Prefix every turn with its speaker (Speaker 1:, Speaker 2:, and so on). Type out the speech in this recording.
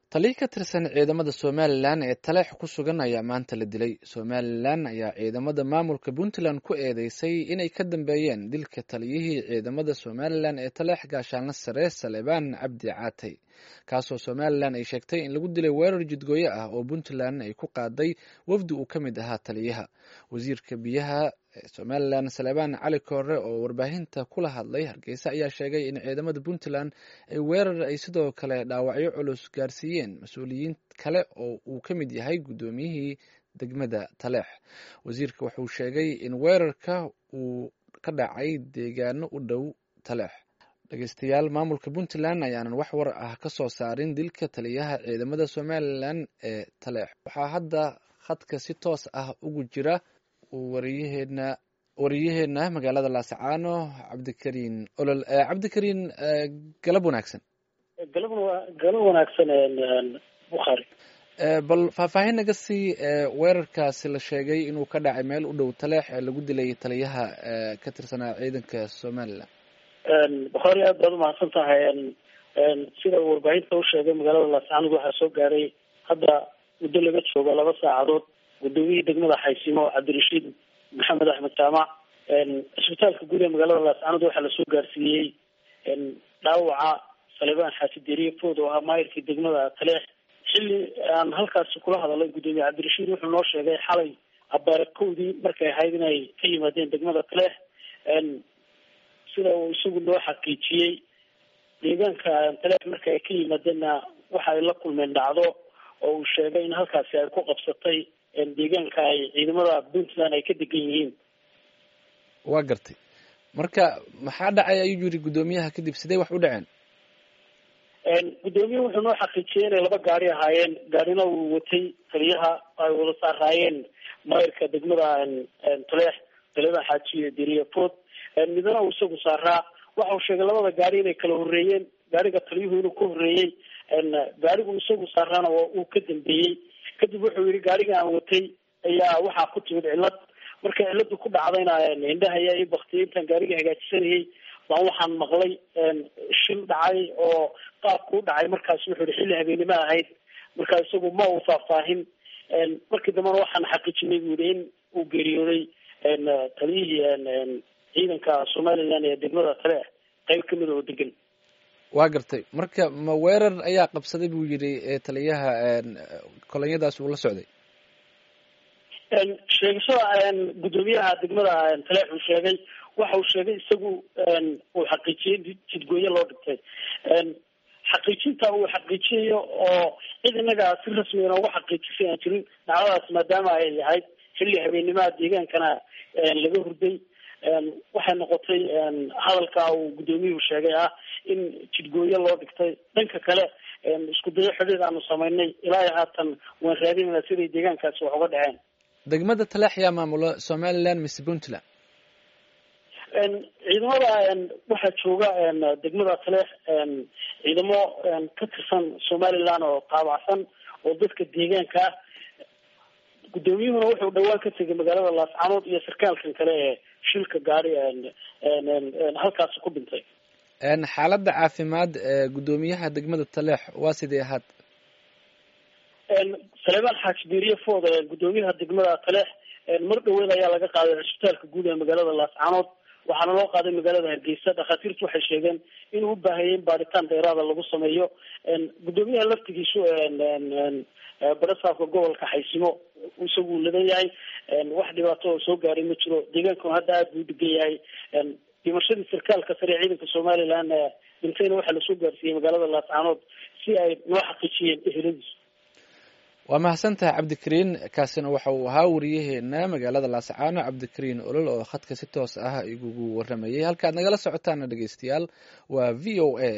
Speaker 1: taliya ka tirsan ciidamada somalilan ee taleex ku sugan ayaa maanta la dilay somalilan ayaa ciidamada maamulka puntland ku eedeysay inay ka dambeeyeen dilka taliyihii ciidamada somalilan ee taleex gaashaanle sare salebaan cabdi caatay kaasoo somalilan ay sheegtay in lagu dilay weerar jidgooye ah oo puntland ay ku qaaday wafdi uu ka mid ahaa taliyaha wasiirka biyaha somalilan salebaan cali koore oo warbaahinta kula hadlay hargeysa ayaa sheegay in ciidamada puntland ay weerar ay sidoo kale dhaawacyo culus gaarsiiyeen mas-uuliyiin kale oo uu ka mid yahay guddoomiyihii degmada taleex wasiirka wuxuu sheegay in weerarka uu ka dhacay deegaano u dhow taleex dhegeystayaal maamulka puntland ayaanan wax war ah ka soo saarin dilka taliyaha ciidamada somalilan ee taleex waxaa hadda khadka si toos ah ugu jira wariyaheena wariyaheena magaalada laasacaano cabdikariin olol cabdikariin galab wanaagsan
Speaker 2: galab galab wanaagsan bukhaari
Speaker 1: bal faahfaahin naga sii weerarkaasi la sheegay inuu ka dhacay meel u dhow taleex ee lagu dilay taliyaha ka tirsanaa ciidanka somalilan
Speaker 2: bukhaari aad baad umahadsan tahay sida warbaahinta u sheegay magaalada laasacaanood waxaa soo gaaray hadda muddo laga joogo laba saacadood gudoomiyihii degmada xaysimo cabdirashiid maxamed axmed jaamac cisbitaalka guud ee magaalada laascaanood waxaa lasoo gaarsiiyey dhaawaca salebaan xaaji deriye food oo ahaa maayirkii degmada taleex xilli aan halkaasi kula hadalay gudoomiye cabdirashiid wuxuu noo sheegay xalay abaarkowdii markay ahayd inay ka yimaadeen degmada taleex sida uu isagu noo xaqiijiyey deegaanka taleex marka ay ka yimaadeenna waxa ay la kulmeen dhacdo oo uu sheegay in halkaasi ay ku qabsatay deegaanka ay ciidamada puntland ay ka degan yihiin
Speaker 1: waa gartay marka maxaa dhacay ayuu yiri guddoomiyaha kadib sidee wax u dhaceen
Speaker 2: guddoomiyaha wuxuu noo xaqiijiyey inay laba gaari ahaayeen gaarina uu watay taliyaha ay wada saaraayeen mayrka degmada taleex taliyada xaaji deriye food midna uu isagu saaraa waxa uu sheegay labada gaari inay kala horeeyeen gaariga taliyuhu inuu ka horeeyey gaarigu isagu saaraana uu ka dambeeyey kadib wuxuu yihi gaariga aan watay ayaa waxaa ku timid cillad marka cilladu ku dhacdayna indhaha ayaa ii baktiyay intaan gaariga hagaajisanayay baan waxaan maqlay shil dhacay oo qaabku u dhacay markaas wuxuu yihi xilli habeennimo ahayd marka isagu ma uu faahfaahin markii dambena waxaan xaqiijinay buu yihi in uu geeriyooday taliyihii ciidanka somalilan ee degmada taleex qayb kamid oo degan
Speaker 1: waa gartay marka ma weerar ayaa qabsaday buu yidhi taliyaha kolonyadaas uu la socday
Speaker 2: sheegashada guddoomiyaha degmada taleex uu sheegay waxa uu sheegay isagu uu xaqiijiyey jidgooye loo dhigtay xaqiijinta uu xaqiijiyayo oo cid inaga si rasmi inooga xaqiijisay aan jirin dhacdadaas maadaama ay ahayd xilli habeenimaha deegaankana laga hurday waxay noqotay hadalka uu guddoomiyuhu sheegay ah in jidgooye loo dhigtay dhanka kale isku dayo xidhiid aanu samaynay ilaa iyo haatan waan raadinayna siday deegaankaasi wax uga dhaceen
Speaker 1: degmada taleex yaa maamula somaliland mise puntland
Speaker 2: ciidamada waxaa jooga degmada taleex ciidamo ka tirsan somaliland oo taabacsan oo dadka deegaanka ah guddoomiyuhuna wuxuu dhawaan ka tegay magaalada laascaanood iyo sarkaalkan kale ee shilka gaari halkaasi ku dhintay
Speaker 1: xaaladda caafimaad ee guddoomiyaha degmada taleex waa sidee ahaad
Speaker 2: salebaan xaaji deriye food guddoomiyaha degmada taleex mar dhaweed ayaa laga qaaday cisbitaalka guud ee magaalada laascaanood waxaana loo qaaday magaalada hargeysa dhakhaatiirtu waxay sheegeen inuu u baahayay in baaritaan dheeraada lagu sameeyo guddoomiyaha laftigiisu barasaafka gobolka xaysimo isagu ladan yahay wax dhibaato oo soo gaaray ma jiro deegaankuna hadda aada buu degan yahay dhimashadii sarkaalka sare ee ciidanka somaliland dhintayna waxaa lasoo gaarsiiyey magaalada laascaanood si ay noo xaqiijiyeen eheladiisu
Speaker 1: waa mahadsantahay cabdikariin kaasina waxa uu ahaa wariyaheena magaalada laasacaano cabdikariin olol oo khadka si toos ah igugu waramayay halkaad nagala socotaana dhegeystayaal waa v o a